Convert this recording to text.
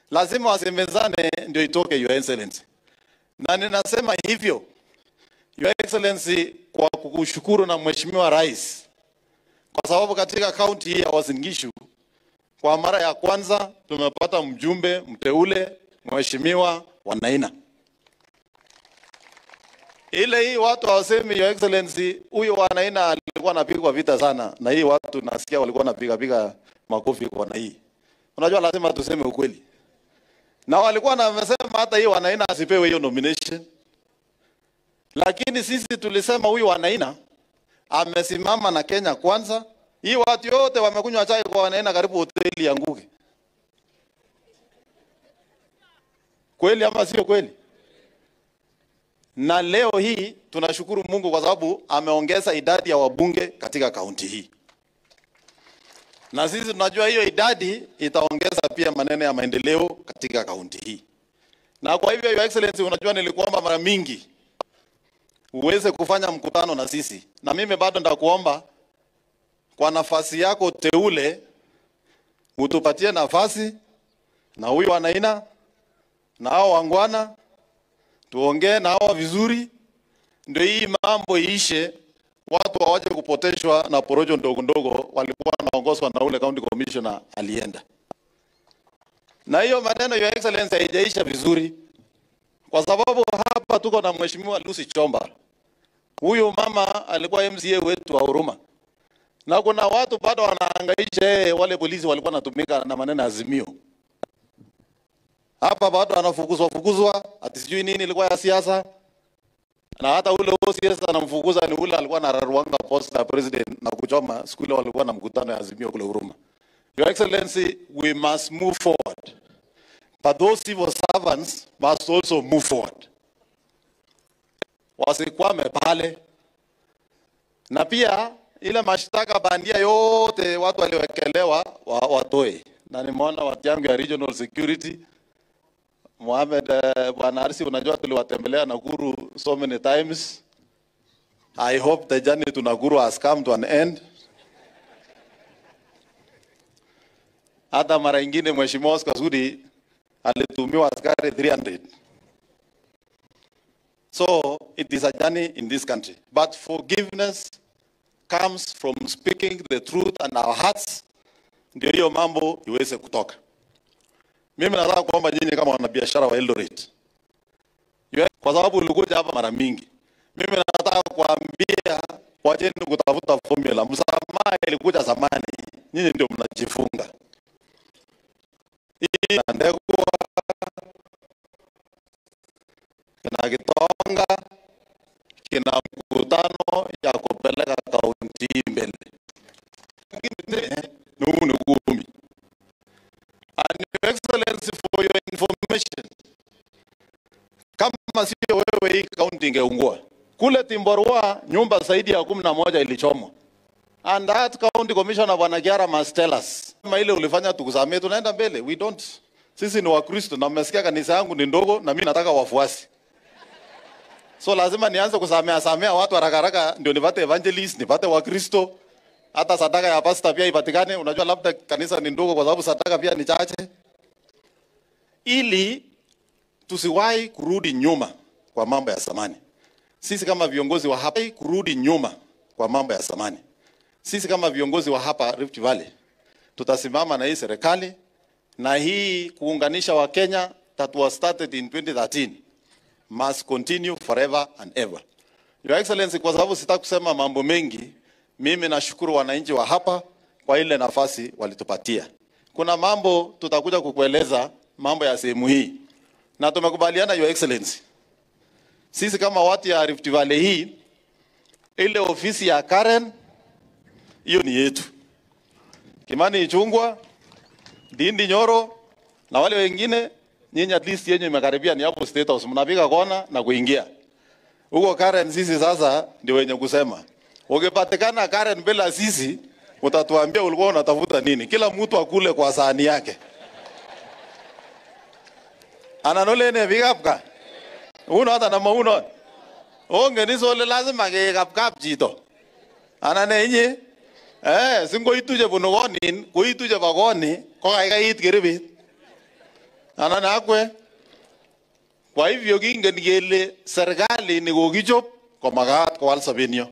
lazima wasemezane ndio itoke Your Excellency. Na ninasema hivyo Your Excellency kwa kukushukuru na Mheshimiwa Rais kwa sababu katika kaunti hii ya Uasin Gishu kwa mara ya kwanza tumepata mjumbe mteule Mheshimiwa Wanaina. Ile hii watu hawasemi Your Excellency, huyo Wanaina alikuwa anapigwa vita sana, na hii watu nasikia walikuwa wanapiga piga makofi kwa na hii. Unajua lazima tuseme ukweli, na walikuwa na wamesema hata hii Wanaina asipewe hiyo nomination, lakini sisi tulisema huyu Wanaina amesimama na Kenya kwanza. Hii watu yote wamekunywa chai kwa Wanaina, karibu hoteli yanguke. Kweli ama sio kweli? Na leo hii tunashukuru Mungu kwa sababu ameongeza idadi ya wabunge katika kaunti hii, na sisi tunajua hiyo idadi itaongeza pia maneno ya maendeleo katika kaunti hii. Na kwa hivyo, Your Excellency, unajua nilikuomba mara mingi uweze kufanya mkutano na sisi, na mimi bado ndakuomba kwa nafasi yako teule utupatie nafasi na huyu Wanaina na hao wangwana tuongee na hawa vizuri, ndio hii mambo iishe, watu hawaje kupoteshwa na porojo ndogo ndogo walikuwa wanaongozwa na ule county commissioner alienda. Na hiyo maneno Your Excellency haijaisha vizuri, kwa sababu hapa tuko na mheshimiwa Lucy Chomba. Huyu mama alikuwa MCA wetu wa Huruma, na kuna watu bado wanahangaisha yeye, wale polisi walikuwa wanatumika na maneno ya Azimio hapa bado anafukuzwa fukuzwa, ati sijui nini ilikuwa ya siasa, na hata ule OCS anamfukuza ni ule alikuwa anararuanga posta ya president na kuchoma siku ile walikuwa na mkutano ya Azimio kule Huruma. Your Excellency, we must move forward, but those civil servants must also move forward, wasikwame pale, na pia ile mashtaka bandia yote watu waliwekelewa wa, watoe, na nimeona watu yangu ya regional security Mohamed uh, Bwana Arsi, unajua tuliwatembelea Nakuru so many times. I hope the journey to Nakuru has come to an end. Hata mara ingine Mheshimiwa Oscar Sudi alitumiwa askari 300. So it is a journey in this country. But forgiveness comes from speaking the truth and our hearts, ndio hiyo mambo iweze kutoka. Mimi nataka kuomba nyinyi kama wanabiashara wa Eldoret, kwa sababu ulikuja hapa mara mingi. Mimi nataka kuambia wacheni kutafuta formula. Msamaha ilikuja zamani, nyinyi ndio mnajifunga. Hii na Ndegwa kina Kitonga kina mkutano ya kupeleka kaunti hii mbele, lakini ni huu ni kumi. And your excellency for your information, kama sio wewe, hii kaunti ingeungua. Kule Timborwa nyumba zaidi ya kumi na moja ilichomwa, and that county commissioner bwana Kiara must tell us kama ile ulifanya tukusamee, tunaenda mbele. We don't, sisi ni Wakristo na mmesikia kanisa yangu ni ndogo, na mimi nataka wafuasi so lazima nianze kusamea samea watu haraka haraka, ndio nipate evangelist, nipate Wakristo hata sadaka ya pasta pia ipatikane. Unajua, labda kanisa ni ndogo kwa sababu sadaka pia ni chache, ili tusiwahi kurudi nyuma kwa mambo ya zamani. Sisi kama viongozi wa hapa kurudi nyuma kwa mambo ya zamani. Sisi kama viongozi wa hapa Rift Valley tutasimama na hii serikali na hii kuunganisha wa Kenya that was started in 2013 must continue forever and ever. Your Excellency, kwa sababu sitaki kusema mambo mengi, mimi nashukuru wananchi wa hapa kwa ile nafasi walitupatia. Kuna mambo tutakuja kukueleza mambo ya sehemu hii, na tumekubaliana Your Excellency, sisi kama watu ya Rift Valley hii, ile ofisi ya Karen hiyo ni yetu, Kimani Ichungwa, Dindi Nyoro na wale wengine, nyinyi at least yenye imekaribia ni hapo State House, mnapiga kona na kuingia huko Karen. Sisi sasa ndio wenye kusema Ukipatikana Karen bila sisi, utatuambia ulikuwa unatafuta nini. Kila mtu akule kwa sahani yake. Ananole ne vikapka. Uno hata na mauno. Onge ni sole lazima ke kapkap chito. Anane inye. Eh, singo ituje bunu konin, ko ituje ba koni, ko kaikait kiribit. anan akwe. Kwa hivyo kingen kele serikali ni kokichop komakat kowal sobenyo.